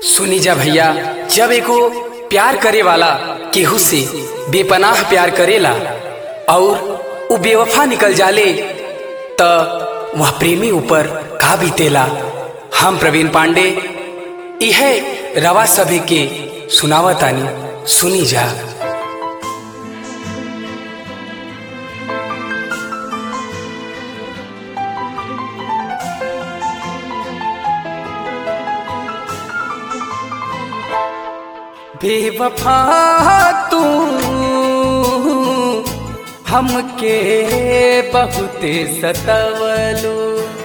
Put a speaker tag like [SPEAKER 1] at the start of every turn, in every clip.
[SPEAKER 1] सुनी जा भैया जब एको प्यार करे वाला केहू से बेपनाह प्यार करेला और उ बेवफा निकल जाले त वह प्रेमी ऊपर का बीतेला हम प्रवीण पांडे यह रवा सभी के सुनावतानी सुनी जा बेवफा तू हमके बहुते सतवलू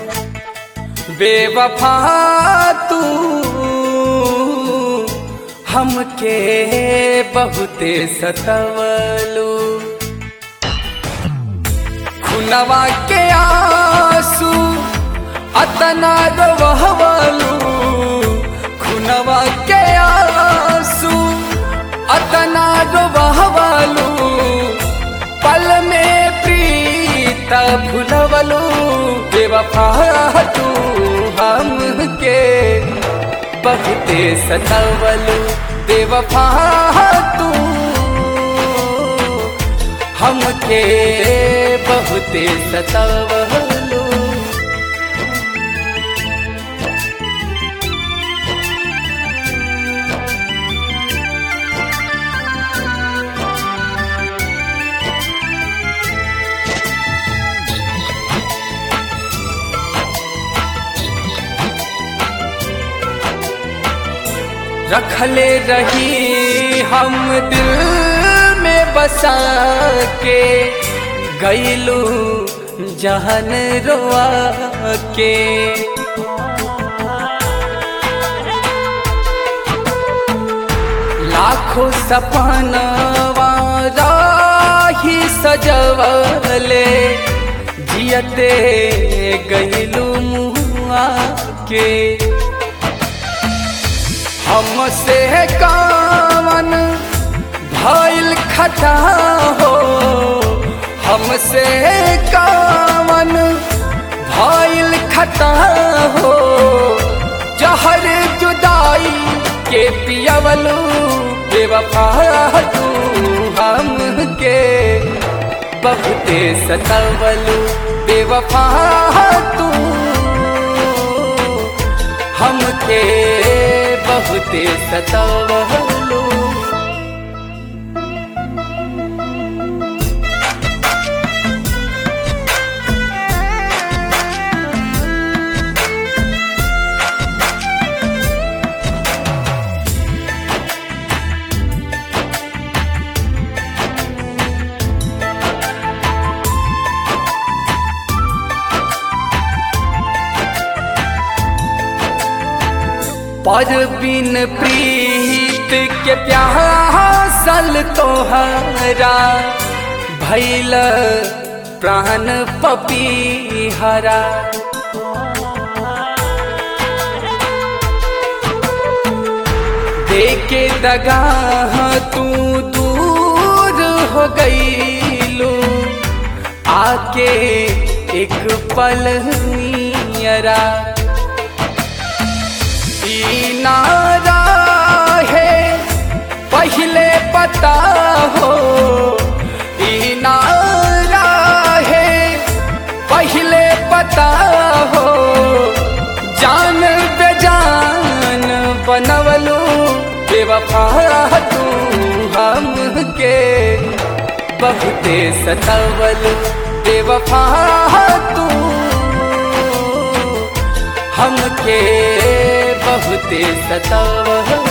[SPEAKER 1] बेवफा तू हमके बहुते सतवलू खुनवा के आंसू अतना रोवलू खुनवा के आंसू अतना रोवलू पल में प्रीत भुलवलू बेवफा तू हमके बहुते सतवलू बेवफा तू हमके बहुते सतवलू रखले रही हम दिल में बसा के गईलू जहन रोआ के लाखों सपनवा राही सजवले जियते गईलू मुआ के हमसे कावन भइल खता हो हमसे कावन भइल खता हो जहर जुदाई के पियवलू बेवफा तू हमके बहुते सतवलू बेवफा तू हमके बहुते सतवलू पर बिन प्रीत के प्यासल तोहरा भैल प्राण पपीहरा देके दगा तू दूर हो गईलू आके एक पल नियरा नारा है पहले पता हो नारा है पहले पता हो जान बेजान बनवलू बेवफा तू हमके बहुते सतवलू बेवफा तू हमके बहुते सतवलू